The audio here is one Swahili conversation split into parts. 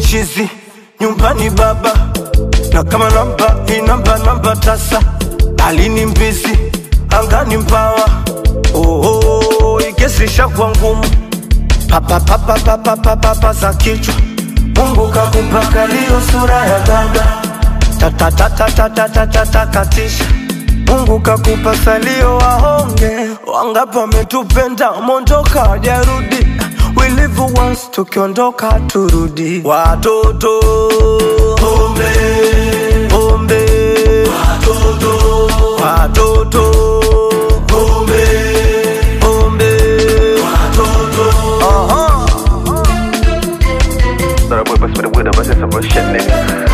chizi nyumbani baba na kama namba inamba namba tasa alini mbizi angani mbawa oho ikesisha kwa ngumu papapapapapapapa za kichwa mungu kakupaka liyo sura ya gaga tatatatatatatatakatisha mungu kakupa salio wahonge wangapi wametupenda mondoka wajarudi we live once tukiondoka turudi watoto pombe pombe watoto watoto pombe pombe watoto Aha. Thought I would, but with him, I said some real shit, nigga.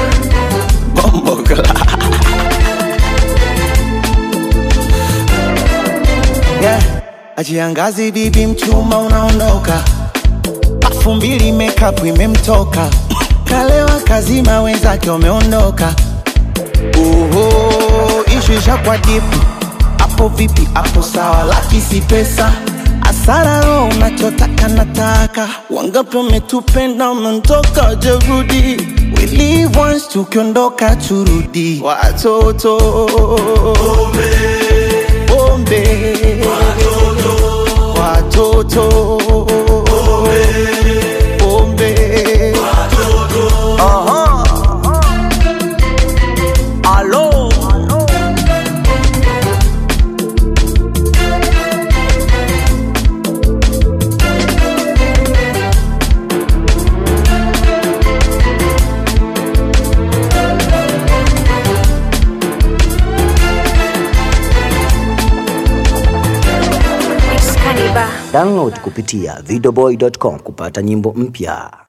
yeah. Ajiangazi bibi mchuma unaondoka, pafu mbili makeup imemtoka, kalewa kazima wenzake wameondoka. Oho, ishu ishakuwa dipu, hapo vipi? Hapo sawa, laki si pesa asara roho unachotaka nataka, wangapi wametupenda wameondoka, jerudi We live once, tukiondoka turudi, watoto pombe watoto pombe Aha. Alo. Excalibur. Download kupitia videoboy.com kupata nyimbo mpya.